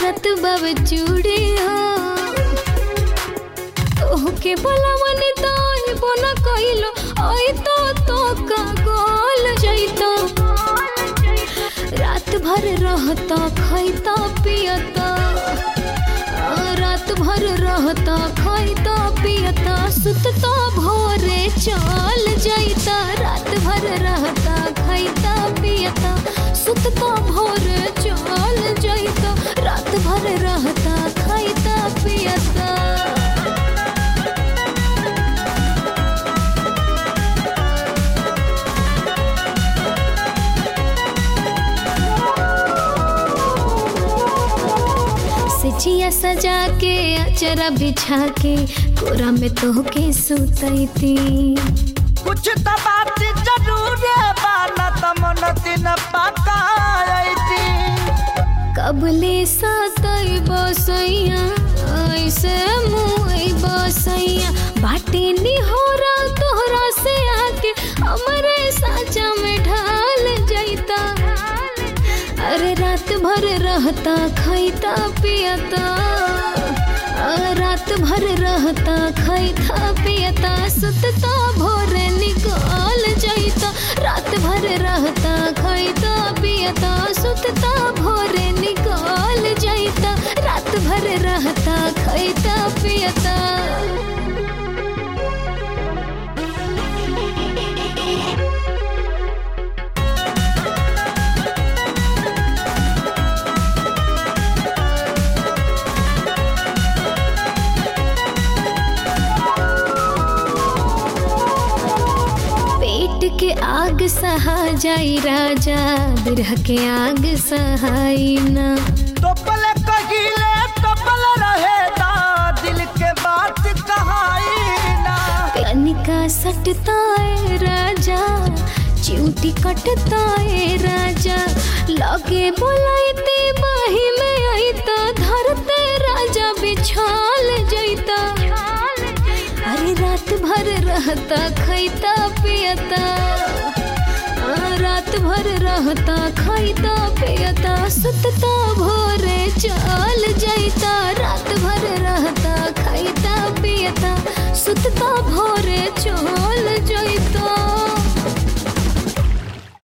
करत बब चूड़ी हो तोहके बोला मनी तो बोना कइलो ओई तो तो का गोल जइतो रात भर रहता खैता पियता आ, रात भर रहता खैता पियता सुतता भोरे चल जइता रात भर रहता खैता पियता सुतता भोरे चल जइता रात भर रहता खैता पियता सिचिया सजा के अचरा बिछा के कोरा में तोहके सुतैती कुछ तो बात जरूर बाना तमन दिन पकाई कबले सतई बसैया ऐसे मुई बसैया बाटे निहोरा तोहरा से आके हमरे साचा में ढाल जैता अरे रात भर रहता खैता पियता आ, रात भर रहता खैता पियता सुतता भोरे निकाल जैता रात भर रहता खैता पियता सुतता भोरे निकाल जैता रात भर रहता खैता पियता पेट के आग सहा जाई राजा बिरह के आग सहाई ना टोपल कहिले टोपल रहे दा दिल के बात कहाई ना कनिका सटता है राजा चिऊटी कटता है राजा लगे बोलाइते बाही में आईता धरते राजा बिछाल जैता अरे रात भर रहता खैता पियता आ, रात भर रहता खैता पियता सुतता भोरे चल जैता रात भर रहता खैता पियता सुतता भोरे चल जैता